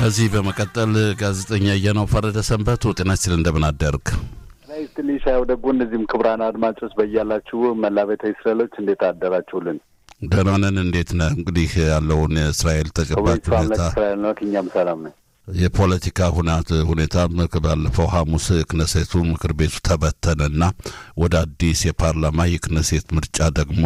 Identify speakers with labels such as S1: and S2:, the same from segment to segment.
S1: ከዚህ በመቀጠል ጋዜጠኛ የነው ፈረደ ሰንበቱ ጤና ይስጥልኝ፣ እንደምን አደርክ?
S2: ስትልኝ ሻየው ደጉ፣ እነዚህም ክቡራን አድማጮች በያላችሁ መላ ቤተ እስራኤሎች እንዴት አደራችሁልን?
S1: ደህና ነን። እንዴት ነህ? እንግዲህ ያለውን የእስራኤል ተጨባጭ
S2: ከቤቱ አምላክ
S1: ሁኔታ
S2: እስራኤል ነው፣ እኛም ሰላም ነን።
S1: የፖለቲካ ሁናት ሁኔታ ባለፈው ሐሙስ ክነሴቱ ምክር ቤቱ ተበተነና ወደ አዲስ የፓርላማ የክነሴት ምርጫ ደግሞ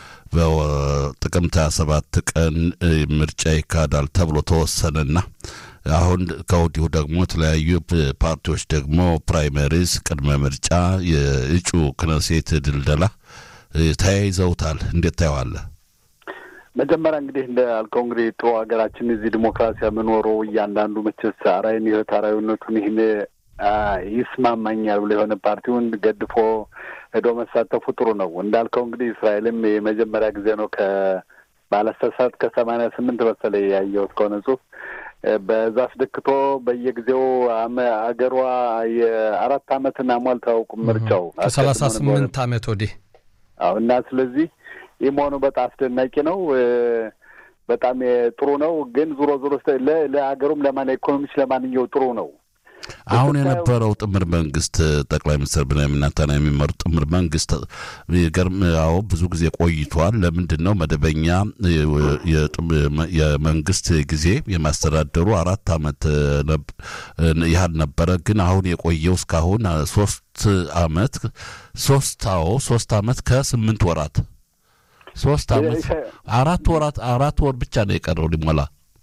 S1: በጥቅምት 27 ቀን እ, ምርጫ ይካሄዳል ተብሎ ተወሰነና አሁን ከወዲሁ ደግሞ የተለያዩ ፕ- ፓርቲዎች ደግሞ ፕራይመሪዝ ቅድመ ምርጫ የእጩ ክነሴት ድልደላ እ, ተያይዘውታል። እንዴት ታየዋለህ?
S2: መጀመሪያ እንግዲህ እንዳልከው እንግዲህ ጥሩ ሀገራችን እዚህ ዲሞክራሲ የምኖረው እያንዳንዱ መቼስ አራይን ህይወት አራዊነቱን ይህን አ፣ ይስማማኛል ብሎ የሆነ ፓርቲውን ገድፎ ሄዶ መሳተፉ ጥሩ ነው። እንዳልከው እንግዲህ እስራኤልም የመጀመሪያ ጊዜ ነው ከባለስተሳት ከሰማንያ ስምንት መሰለኝ ያየሁት ከሆነ ጽሁፍ እ፣ በዛ አስደክቶ በየጊዜው አመ- አገሯ የአራት አመትን አሟልታ አያውቁም ምርጫው
S3: ከሰላሳ
S2: አስቀድሞ ነው
S3: ስምንት ዓመት ወዲህ
S2: አዎ እና ስለዚህ ይህ መሆኑ በጣም አስደናቂ ነው። እ፣ በጣም የ- ጥሩ ነው። ግን ዙሮ ዙሮ ስ- ለ- ለሀገሩም ለማን ኢኮኖሚች ለማንኛው ጥሩ ነው።
S1: አሁን የነበረው ጥምር መንግስት ጠቅላይ ሚኒስትር ብንያሚን ኔታንያሁ የሚመሩት ጥምር መንግስት ገርም አዎ ብዙ ጊዜ ቆይቷል። ለምንድን ነው መደበኛ የ- የጥም- የመንግስት ጊዜ የማስተዳደሩ አራት አመት ነብ- ያህል ነበረ። ግን አሁን የቆየው እስካሁን ሶስት አመት ሶስት አዎ ሶስት አመት ከስምንት ወራት ሶስት አመት አራት ወራት አራት ወር ብቻ ነው የቀረው ሊሞላ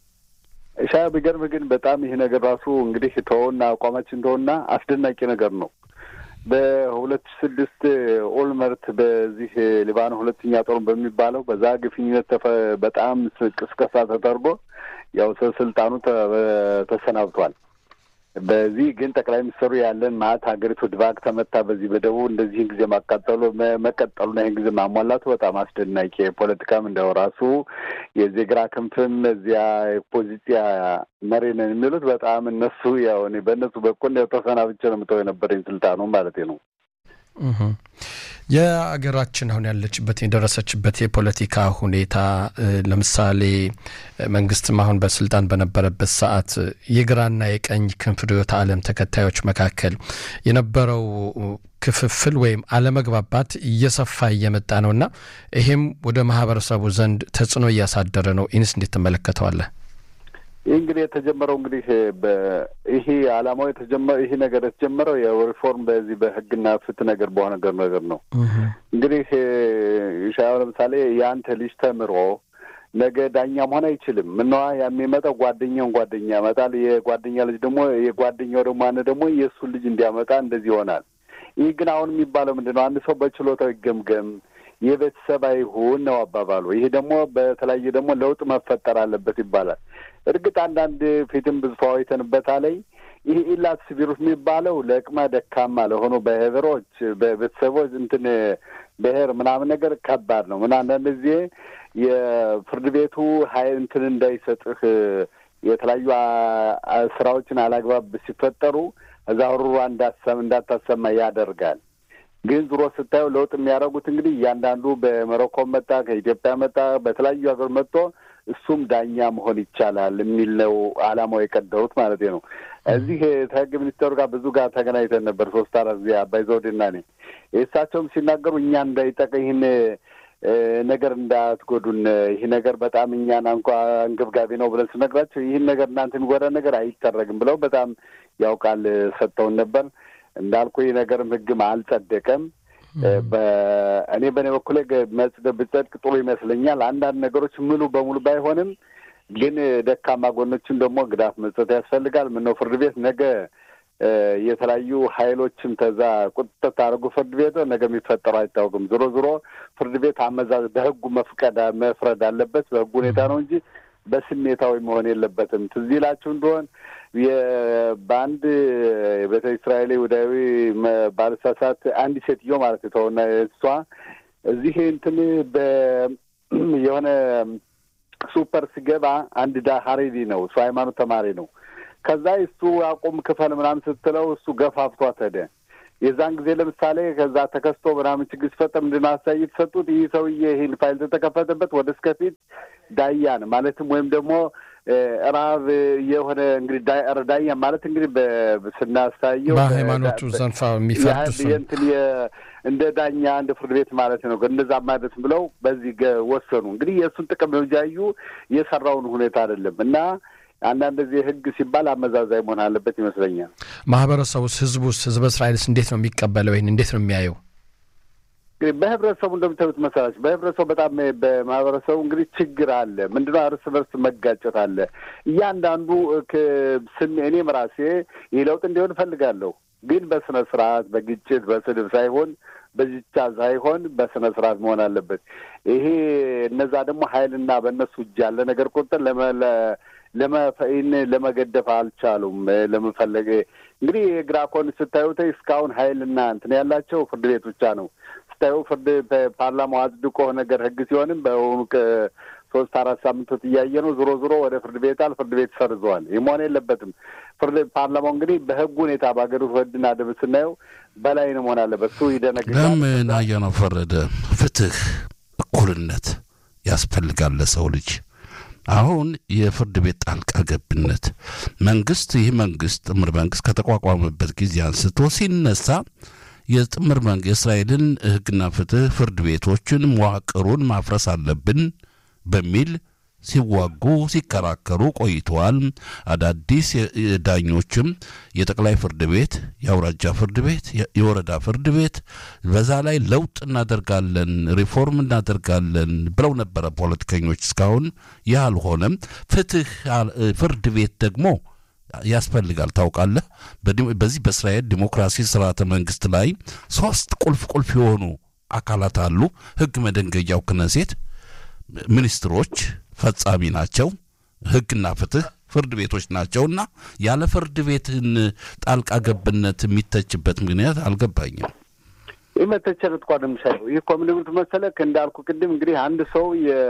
S2: ሻ ቢገርም ግን በጣም ይህ ነገር ራሱ እንግዲህ ተወና አቋማችን ተወና አስደናቂ ነገር ነው። በሁለት ሺህ ስድስት ኦልመርት በዚህ ሊባኖ ሁለተኛ ጦር በሚባለው በዛ ግፍኝነት ተፈ- በጣም ስ- ቅስቀሳ ተደርጎ ያው ሰ- ስልጣኑ ተ- ተሰናብቷል። በዚህ ግን ጠቅላይ ሚኒስትሩ ያለን ማት ሀገሪቱ ድባቅ ተመታ። በዚህ በደቡብ እንደዚህን ጊዜ ማቃጠሉ መ- መቀጠሉና ይህን ጊዜ ማሟላቱ በጣም አስደናቂ ፖለቲካም እንደው ራሱ የዚህ ግራ ክንፍም እዚያ የፖዚሲያ መሪ ነን የሚሉት በጣም እነሱ ያው እኔ በእነሱ በኩል ያው ተሰናብቼ ነው የምተው የነበረኝ ስልጣኑ ማለት ነው።
S3: እህ። የአገራችን አሁን ያለችበት የደረሰችበት የፖለቲካ ሁኔታ እ፣ ለምሳሌ እ፣ መንግስትም አሁን በስልጣን በነበረበት ሰዓት እ፣ የግራና የቀኝ ክንፍ ርዕዮተ ዓለም ተከታዮች መካከል የነበረው ክፍፍል ወይም አለመግባባት እየሰፋ እየመጣ ነውና ይሄም ወደ ማህበረሰቡ ዘንድ ተጽዕኖ እያሳደረ ነው። ኢንስ እንዴት ትመለከተዋለህ?
S2: ይህ እንግዲህ የተጀመረው እንግዲህ በ- ይሄ አላማው የተጀመረው ይሄ ነገር የተጀመረው ያው ሪፎርም በዚህ በህግና ፍትህ ነገር በሆነ ነገር ነገር ነው። እንግዲህ ሻያው ለምሳሌ የአንተ ልጅ ተምሮ ነገ ዳኛ መሆን አይችልም። ምነዋ የሚመጣው ጓደኛውን ጓደኛ ያመጣል። የጓደኛ ልጅ ደግሞ የጓደኛው ደግሞ አንድ ደግሞ የእሱን ልጅ እንዲያመጣ እንደዚህ ይሆናል። ይህ ግን አሁን የሚባለው ምንድን ነው? አንድ ሰው በችሎታው ይገምገም፣ የቤተሰብ አይሁን ነው አባባሉ። ይሄ ደግሞ በተለያየ ደግሞ ለውጥ መፈጠር አለበት ይባላል። እርግጥ አንዳንድ ፊትም ብዙ ተወያይተንበታል። ይህ ኢላት ቪሩስ የሚባለው ለቅመ ደካማ ለሆኑ ብሔሮች በቤተሰቦች እንትን ብሔር ምናምን ነገር ከባድ ነው። ምን አንዳንድ ጊዜ የፍርድ ቤቱ ሀይል እንትን እንዳይሰጥህ የተለያዩ አ- አ- ስራዎችን አላግባብ ሲፈጠሩ እዛ ሩሯ እንዳሰም እንዳታሰማ ያደርጋል። ግን ዙሮ ስታየው ለውጥ የሚያደርጉት እንግዲህ እያንዳንዱ በሞሮኮ መጣ፣ ከኢትዮጵያ መጣ፣ በተለያዩ ሀገር መጥቶ እሱም ዳኛ መሆን ይቻላል የሚል ነው አላማው የቀደሩት ማለት ነው። እዚህ ከህግ ሚኒስቴሩ ጋር ብዙ ጋር ተገናኝተን ነበር ሶስት አራት ጊዜ አባይ ዘውዴና እኔ እሳቸውም ሲናገሩ እኛ እንዳይጠቀ ይህን እ፣ ነገር እንዳትጎዱን ይህ ነገር በጣም እኛን እንኳ አንገብጋቢ ነው ብለን ስነግራቸው ይህን ነገር እናንተ የሚጎዳ ነገር አይደረግም ብለው በጣም ያውቃል ሰጥተውን ነበር። እንዳልኩ ይህ ነገርም ህግም አልጸደቀም። በእኔ በእኔ በኩል መጽደቅ ብጸድቅ ጥሩ ይመስለኛል። አንዳንድ ነገሮች ሙሉ በሙሉ ባይሆንም ግን ደካማ ጎኖችን ደግሞ ግዳፍ መስጠት ያስፈልጋል። ምነው ፍርድ ቤት ነገ እ፣ የተለያዩ ሀይሎችም ተዛ ቁጥጥር ታደርጉ ፍርድ ቤት ነገ የሚፈጠሩ አይታወቅም። ዞሮ ዞሮ ፍርድ ቤት አመዛዝ በህጉ መፍቀድ መፍረድ አለበት በህጉ ሁኔታ ነው እንጂ በስሜታዊ መሆን የለበትም። ትዝ ይላችሁ እንደሆን የ- በአንድ ቤተ እስራኤል ይሁዳዊ መ- ባለሳሳት አንድ ሴትዮ ማለት የተሆነ እሷ እዚህ እንትን በ የሆነ ሱፐር ሲገባ አንድ ዳ ሀሬዲ ነው እሱ ሃይማኖት ተማሪ ነው። ከዛ እሱ አቁም ክፈል ምናምን ስትለው እሱ ገፋፍቷት ሄደ። የዛን ጊዜ ለምሳሌ ከዛ ተከስቶ ምናምን ችግር ሲፈጠር ምንድን ነው አስተያየት የተሰጡት? ይህ ሰውዬ ይህን ፋይል ተተከፈተበት ወደ እስከፊት ዳያን ማለትም ወይም ደግሞ ራብ የሆነ እንግዲህ ዳኛ ማለት እንግዲህ ስናሳየው
S3: በሃይማኖቱ ዘንፋ የሚፈርድ
S2: እንትን እንደ ዳኛ እንደ ፍርድ ቤት ማለት ነው። እንደዛ ማለት ብለው በዚህ ወሰኑ። እንግዲህ የእሱን ጥቅም ነው እንጂ ያዩ የሰራውን ሁኔታ አይደለም እና አንዳንድ ጊዜ ህግ ሲባል አመዛዛኝ መሆን አለበት ይመስለኛል።
S3: ማህበረሰቡስ፣ ህዝቡስ፣ ህዝበ እስራኤልስ እንዴት ነው የሚቀበለው? ይህን እንዴት ነው የሚያየው?
S2: እንግዲህ በህብረተሰቡ እንደምታዩት መሰላች በህብረተሰቡ በጣም በማህበረሰቡ እንግዲህ ችግር አለ። ምንድነው እርስ በርስ መጋጨት አለ። እያንዳንዱ እኔም ራሴ ይህ ለውጥ እንዲሆን እፈልጋለሁ፣ ግን በስነ ስርዓት በግጭት በስድብ ሳይሆን በዚቻ ሳይሆን በስነ ስርዓት መሆን አለበት። ይሄ እነዛ ደግሞ ሀይልና በእነሱ እጅ ያለ ነገር ቁጥር ለመፈይን ለመገደፍ አልቻሉም። ለመፈለገ እንግዲህ የግራ ኮን ስታዩት እስካሁን ሀይልና እንትን ያላቸው ፍርድ ቤት ብቻ ነው ስታዩ ፍርድ ፓርላማው አጽድቆ ነገር ህግ ሲሆንም በሆኑ ሶስት አራት ሳምንቶች እያየ ነው። ዞሮ ዞሮ ወደ ፍርድ ቤት አል ፍርድ ቤት ሰርዘዋል። ይህ መሆን የለበትም። ፍርድ ፓርላማው እንግዲህ በህጉ ሁኔታ በሀገሪቱ ህግና ደንብ ስናየው በላይ ነው መሆን አለበት። እሱ ይደነግጋል።
S1: ለምን አያነው ፈረደ? ፍትህ፣ እኩልነት ያስፈልጋል ለሰው ልጅ። አሁን የፍርድ ቤት ጣልቃ ገብነት መንግስት ይህ መንግስት ጥምር መንግስት ከተቋቋመበት ጊዜ አንስቶ ሲነሳ የጥምር መንግስት የእስራኤልን ህግና ፍትህ ፍርድ ቤቶችን መዋቅሩን ማፍረስ አለብን በሚል ሲዋጉ ሲከራከሩ ቆይተዋል። አዳዲስ ዳኞችም የጠቅላይ ፍርድ ቤት፣ የአውራጃ ፍርድ ቤት፣ የወረዳ ፍርድ ቤት በዛ ላይ ለውጥ እናደርጋለን፣ ሪፎርም እናደርጋለን ብለው ነበረ ፖለቲከኞች። እስካሁን ይህ አልሆነም። ፍትህ ፍርድ ቤት ደግሞ ያስፈልጋል። ታውቃለህ፣ በዚህ በእስራኤል ዲሞክራሲ ስርዓተ መንግስት ላይ ሶስት ቁልፍ ቁልፍ የሆኑ አካላት አሉ። ህግ መደንገጃው ክነሴት፣ ሚኒስትሮች ፈጻሚ ናቸው። ህግና ፍትህ ፍርድ ቤቶች ናቸውና ያለ ፍርድ ቤትን ጣልቃ ገብነት የሚተችበት ምክንያት አልገባኝም።
S2: ይህ መተቸት እኳ ደምሻየው ይህ ኮሚኒቲ መሰለህ እንዳልኩ ቅድም እንግዲህ አንድ ሰው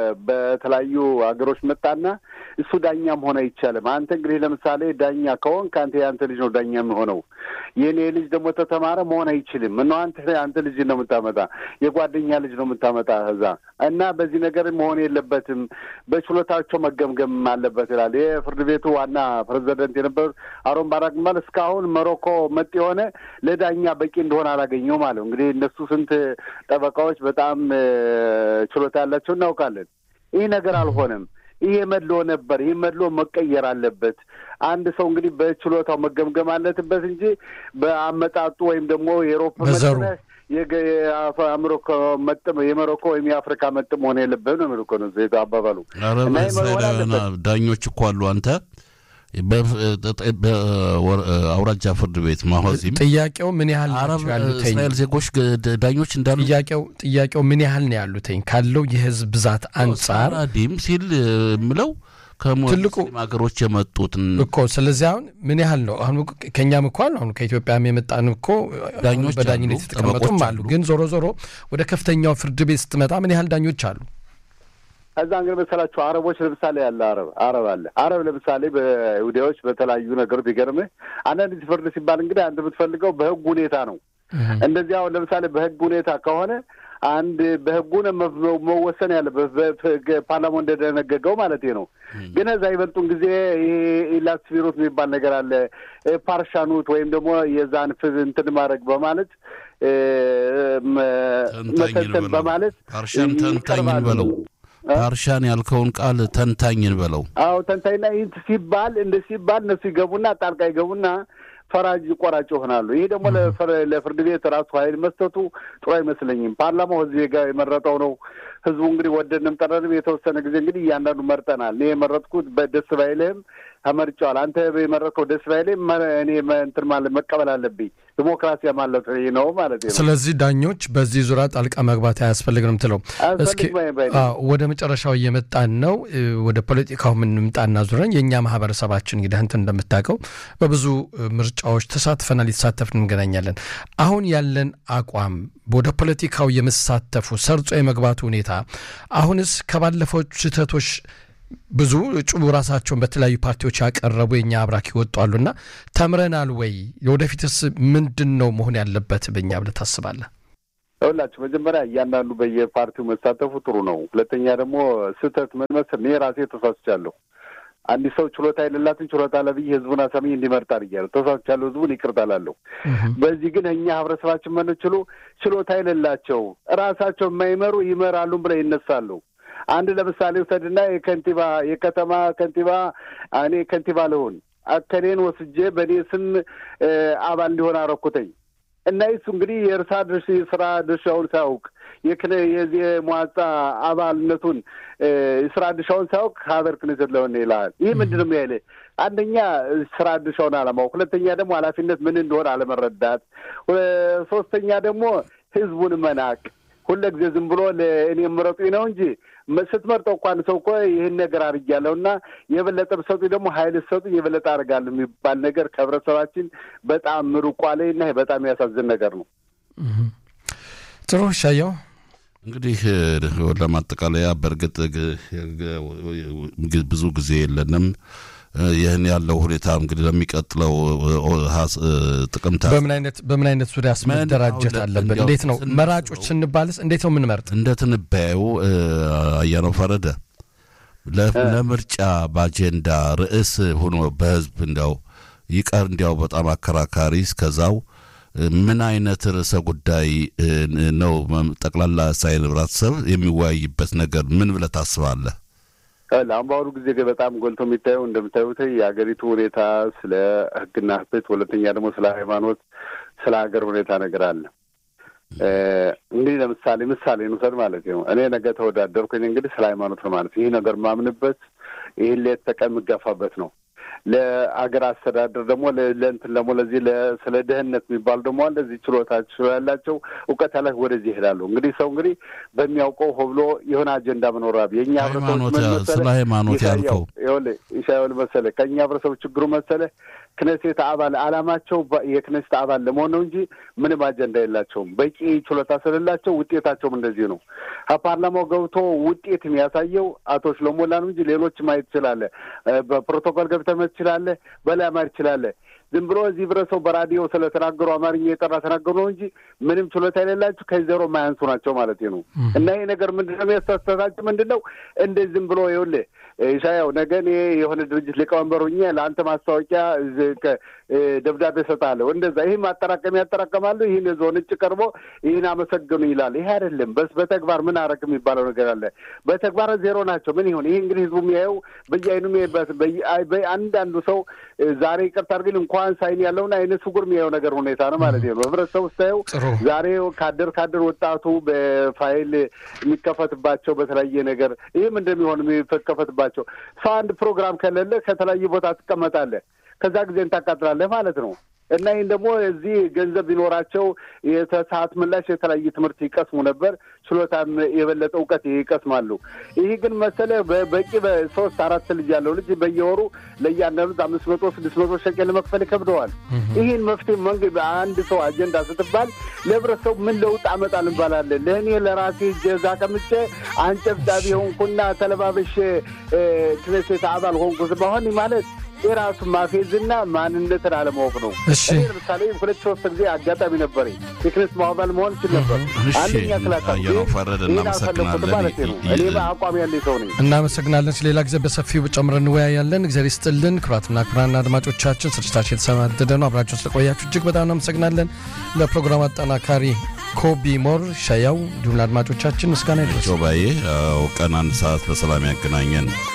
S2: በተለያዩ ሀገሮች መጣና እሱ ዳኛ መሆን አይቻልም። አንተ እንግዲህ ለምሳሌ ዳኛ ከሆንክ አንተ የአንተ ልጅ ነው ዳኛ የሚሆነው። የእኔ ልጅ ደግሞ ተተማረ መሆን አይችልም። ምነው አንተ አንተ ልጅ ነው የምታመጣ፣ የጓደኛ ልጅ ነው የምታመጣ እዛ እና በዚህ ነገር መሆን የለበትም። በችሎታቸው መገምገም አለበት ይላል። የፍርድ ቤቱ ዋና ፕሬዚደንት የነበሩት አሮን ባራክ ማለት እስካሁን ሞሮኮ መጥ የሆነ ለዳኛ በቂ እንደሆነ አላገኘው ማለት እንግዲህ እነሱ ስንት ጠበቃዎች በጣም ችሎታ ያላቸው እናውቃለን። ይህ ነገር አልሆነም። ይሄ መድሎ ነበር። ይህ መድሎ መቀየር አለበት። አንድ ሰው እንግዲህ በችሎታው መገምገም አለትበት እንጂ በአመጣጡ ወይም ደግሞ የሮፕ
S3: በዘሩ
S2: የአምሮኮ መጥም የሞሮኮ ወይም የአፍሪካ መጥ መሆን የለብህም ነው የሚሉ እኮ ነው ዜቶ አባባሉ።
S1: ዳኞች እኮ አሉ አንተ በአውራጃ ፍርድ ቤት ማሆዚም
S3: ጥያቄው ምን ያህል ናቸው ያሉትኝ?
S1: እስራኤል ዜጎች ዳኞች እንዳሉ
S3: ጥያቄው ጥያቄው ምን ያህል ነው ያሉትኝ ካለው የህዝብ ብዛት አንጻር
S1: ዲም ሲል የምለው ከሙስሊም ሀገሮች የመጡትን
S3: እኮ ስለዚህ አሁን ምን ያህል ነው? አሁን ከእኛም እኮ አሉ አሁን ከኢትዮጵያም የመጣን እኮ
S1: ዳኞች
S3: በዳኝነት የተቀመጡም አሉ። ግን ዞሮ ዞሮ ወደ ከፍተኛው ፍርድ ቤት ስትመጣ ምን ያህል ዳኞች አሉ?
S2: እዛ እንግዲህ መሰላችሁ አረቦች ለምሳሌ ያለ አረብ አረብ አለ አረብ ለምሳሌ በይሁዳዎች በተለያዩ ነገሮች ቢገርምህ አንዳንድ ፍርድ ሲባል እንግዲህ አንተ የምትፈልገው በህግ ሁኔታ ነው። እንደዚህ አሁን ለምሳሌ በህግ ሁኔታ ከሆነ አንድ በህጉ መወሰን ያለበት ፓርላማው እንደደነገገው ማለት ነው። ግን እዛ ይበልጡን ጊዜ ይሄ ኢላት ስቢሮት የሚባል ነገር አለ ፓርሻኑት ወይም ደግሞ የዛን ፍዝ እንትን ማድረግ በማለት መተንተን በማለት
S1: ፓርሻን ተንታኝን በለው ፓርሻን ያልከውን ቃል ተንታኝን በለው።
S2: አዎ ተንታኝና ይህ ሲባል እንደ ሲባል እነሱ ይገቡና ጣልቃ ይገቡና ፈራጅ ቆራጭ ይሆናሉ። ይሄ ደግሞ ለፍርድ ቤት ራሱ ኃይል መስጠቱ ጥሩ አይመስለኝም። ፓርላማው ህዝብ የመረጠው ነው። ህዝቡ እንግዲህ ወደንም ጠረንም የተወሰነ ጊዜ እንግዲህ እያንዳንዱ መርጠናል። እኔ የመረጥኩት በደስ ባይልህም ተመርጫዋል። አንተ የመረጥከው ደስ ባይልህም እኔ እንትን ማለት መቀበል አለብኝ። ዲሞክራሲያ ማለት ነው ማለት ነው።
S3: ስለዚህ ዳኞች በዚህ ዙሪያ ጣልቃ መግባት አያስፈልግ ነው የምትለው። እስኪ ወደ መጨረሻው እየመጣን ነው። ወደ ፖለቲካው የምንምጣና ዙረን የእኛ ማህበረሰባችን እንግዲህ አንተ እንደምታውቀው በብዙ ምርጫዎች ተሳትፈናል፣ ሊሳተፍን እንገናኛለን። አሁን ያለን አቋም ወደ ፖለቲካው የመሳተፉ ሰርጾ የመግባቱ ሁኔታ አሁንስ ከባለፈው ስህተቶች ብዙ እጩ ራሳቸውን በተለያዩ ፓርቲዎች ያቀረቡ የኛ አብራክ ይወጧሉና ተምረናል ወይ? ወደፊትስ ምንድን ነው መሆን ያለበት በእኛ ብለህ ታስባለህ?
S2: ይኸውላችሁ መጀመሪያ እያንዳንዱ በየፓርቲው መሳተፉ ጥሩ ነው። ሁለተኛ ደግሞ ስህተት ምን መሰለህ፣ እኔ ራሴ ተሳስቻለሁ። አንድ ሰው ችሎታ የሌላትን ችሎታ ለብዬ ህዝቡን አሳምኝ እንዲመርጥ አድርጊያለሁ። ተሳስቻለሁ፣ ህዝቡን ይቅርታ እላለሁ። በዚህ ግን እኛ ህብረተሰባችን ምንችሉ ችሎታ የሌላቸው ራሳቸው የማይመሩ ይመራሉ ብለው ይነሳሉ። አንድ ለምሳሌ ውሰድና የከንቲባ የከተማ ከንቲባ እኔ ከንቲባ ልሆን አከሌን ወስጄ በእኔ ስም አባል እንዲሆን አረኩተኝ እና ይሱ እንግዲህ የእርሳ ድርሽ የስራ ድርሻውን ሳያውቅ የክነ የዚህ መዋጻ አባልነቱን ስራ ድርሻውን ሳያውቅ ሀበር ክነሰት ለሆነ ይልሃል። ይህ ምንድን ነው ያለ አንደኛ ስራ ድርሻውን አለማወቅ፣ ሁለተኛ ደግሞ ኃላፊነት ምን እንደሆነ አለመረዳት፣ ሶስተኛ ደግሞ ህዝቡን መናቅ ሁለ ጊዜ ዝም ብሎ ለእኔ ምረጡኝ ነው እንጂ ስትመርጠው እንኳን ሰው እኮ ይህን ነገር አድርጊያለሁ እና የበለጠ ብሰጡኝ ደግሞ ሀይል ሰጡኝ የበለጠ አድርጋለሁ የሚባል ነገር ከህብረተሰባችን በጣም ርቋ ላይ እና በጣም የሚያሳዝን ነገር ነው።
S3: ጥሩ ሻየው
S1: እንግዲህ ለማጠቃለያ በእርግጥ ብዙ ጊዜ የለንም። ይህን ያለው ሁኔታ እንግዲህ ለሚቀጥለው ጥቅምት
S3: በምን አይነት በምን አይነት ዙሪያ መደራጀት አለብን? እንዴት ነው መራጮች ስንባልስ እንዴት ነው የምንመርጥ?
S1: እንደ ትንባዩ አያነው ፈረደ ለምርጫ በአጀንዳ ርዕስ ሆኖ በህዝብ እንዲያው ይቀር እንዲያው በጣም አከራካሪ እስከዛው ምን አይነት ርዕሰ ጉዳይ ነው ጠቅላላ ሳይን ህብረተሰብ የሚወያይበት ነገር ምን ብለህ ታስባለህ?
S2: አሁን በአሁኑ ጊዜ በጣም ጎልቶ የሚታየው እንደምታዩት የሀገሪቱ ሁኔታ ስለ ህግና ፍትህ፣ ሁለተኛ ደግሞ ስለ ሃይማኖት፣ ስለ ሀገር ሁኔታ ነገር አለ። እንግዲህ ለምሳሌ ምሳሌ እንውሰድ ማለት ነው። እኔ ነገ ተወዳደርኩኝ እንግዲህ ስለ ሃይማኖት ነው ማለት ይህ ነገር ማምንበት ይህን ሌት ተቀን የምጋፋበት ነው። ለአገር አስተዳደር ደግሞ ለእንትን ደግሞ ለዚህ ስለ ደህንነት የሚባሉ ደግሞ እንደዚህ ችሎታቸው ያላቸው እውቀት ያላቸው ወደዚህ ይሄዳሉ። እንግዲህ ሰው እንግዲህ በሚያውቀው ሆብሎ የሆነ አጀንዳ መኖራብ የእኛ ህብረተሰብ
S1: ስለ ሃይማኖት ያልከው
S2: ይሻል መሰለ ከእኛ ህብረተሰብ ችግሩ መሰለ ክነሴት አባል አላማቸው የክነሴት አባል ለመሆን ነው እንጂ ምንም አጀንዳ የላቸውም። በቂ ችሎታ ስለሌላቸው ውጤታቸውም እንደዚህ ነው። ከፓርላማው ገብቶ ውጤት የሚያሳየው አቶ ሽሎሞላ ነው እንጂ ሌሎች ማየት ትችላለህ። በፕሮቶኮል ገብተህ ማየት ትችላለህ። በላይ ማየት ትችላለህ። ዝም ብሎ እዚህ ህብረተሰቡ በራዲዮ ስለተናገሩ አማርኛ የጠራ ተናገሩ ነው እንጂ ምንም ችሎታ የሌላቸው ከዜሮ ማያንሱ ናቸው ማለት ነው። እና ይህ ነገር ምንድን ነው የሚያሳስተታቸው ምንድን ነው እንደዚህ ዝም ብሎ ይኸውልህ ሻያው ነገ እኔ የሆነ ድርጅት ሊቀመንበር ሁኜ ለአንተ ማስታወቂያ ደብዳቤ እሰጥሃለሁ። እንደዛ ይህ ማጠራቀም ያጠራቀማሉ። ይህን ዞ ንጭ ቀርቦ ይህን አመሰግኑ ይላል። ይሄ አይደለም። በስ በተግባር ምን አረግ የሚባለው ነገር አለ። በተግባር ዜሮ ናቸው። ምን ይሆን ይህ እንግዲህ ህዝቡ የሚያየው በየአይኑ አንዳንዱ ሰው ዛሬ ይቅርታ አድርግል እንኳን ሳይን ያለውን አይነ ስውር የሚያየው ነገር ሁኔታ ነው ማለት ነው። ህብረተሰቡ ስታየው ዛሬ ካደር ካደር ወጣቱ በፋይል የሚከፈትባቸው በተለያየ ነገር ይህም እንደሚሆን የሚከፈትባቸው ሰው አንድ ፕሮግራም ከሌለ ከተለያየ ቦታ ትቀመጣለህ። ከዛ ጊዜን ታቃጥላለህ ማለት ነው። እና ይህን ደግሞ እዚህ ገንዘብ ቢኖራቸው የተሰዓት ምላሽ የተለያየ ትምህርት ይቀስሙ ነበር። ችሎታም የበለጠ እውቀት ይቀስማሉ። ይህ ግን መሰለ በቂ በሶስት አራት ልጅ ያለው ልጅ በየወሩ ለእያንዳንዱ አምስት መቶ ስድስት መቶ ሸቀል ለመክፈል ይከብደዋል። ይህን መፍትሄ መንገድ አንድ ሰው አጀንዳ ስትባል ለህብረተሰቡ ምን ለውጥ አመጣል እንባላለን። ለእኔ ለራሴ ጀዛ ቀምቼ አንጨብጫቢ ሆንኩና ተለባበሽ ክኔሴት አባል ሆንኩ መሆን ማለት የራሱ ማፌዝና ማንነትን አለማወቅ ነው።
S3: እሺ
S2: ለምሳሌ ሁለት ሶስት ጊዜ አጋጣሚ ነበረኝ የክነስት ማባል መሆን ችል ነበር። አንደኛ
S1: አየነው ፈረደ እናመሰግናለን።
S2: ማለት ነው። እኔ በአቋም ያለ ሰው ነኝ።
S3: እናመሰግናለን። ሌላ ጊዜ በሰፊው ጨምረን እንወያያለን። እግዚአብሔር ይስጥልን። ክቡራትና ክቡራን አድማጮቻችን ስርጭታችን የተሰናደደ ነው። አብራችሁን ስለቆያችሁ እጅግ በጣም እናመሰግናለን። ለፕሮግራም አጠናካሪ ኮቢ ሞር ሻያው፣ እንዲሁም ለአድማጮቻችን ምስጋና ይድረስ።
S1: ጆባዬ ቀን አንድ ሰዓት በሰላም ያገናኘን።